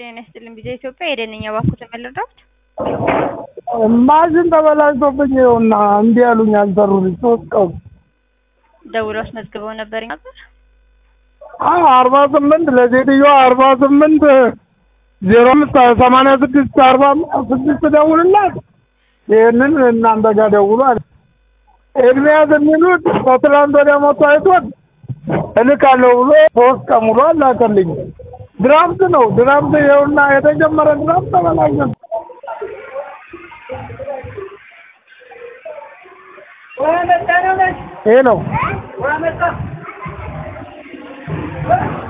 ጤና ይስጥልኝ ቪዛ ኢትዮጵያ የደንኛ ባኩ ተመለዳት ማሽን ተበላሽቶብኝ ይኸውና እምቢ አሉኝ አልሰሩልኝ ሶስት ቀን ደውሎ አስመዝግበው ነበር ነበር አዎ አርባ ስምንት ለሴትዮዋ አርባ ስምንት ዜሮ አምስት ሰማንያ ስድስት አርባ ስድስት ደውልላት ይህንን እናንተ ጋር ደውሉ አለ ኤርሚያስ የሚሉት ከትላንት ወዲያ መቶ አይቶት እልካለሁ ብሎ ሶስት ቀን ሙሉ አላከልኝ ድራፍት ነው ድራፍት ይኸውና የተጀመረ ድራፍት ተበላሸ ሄሎ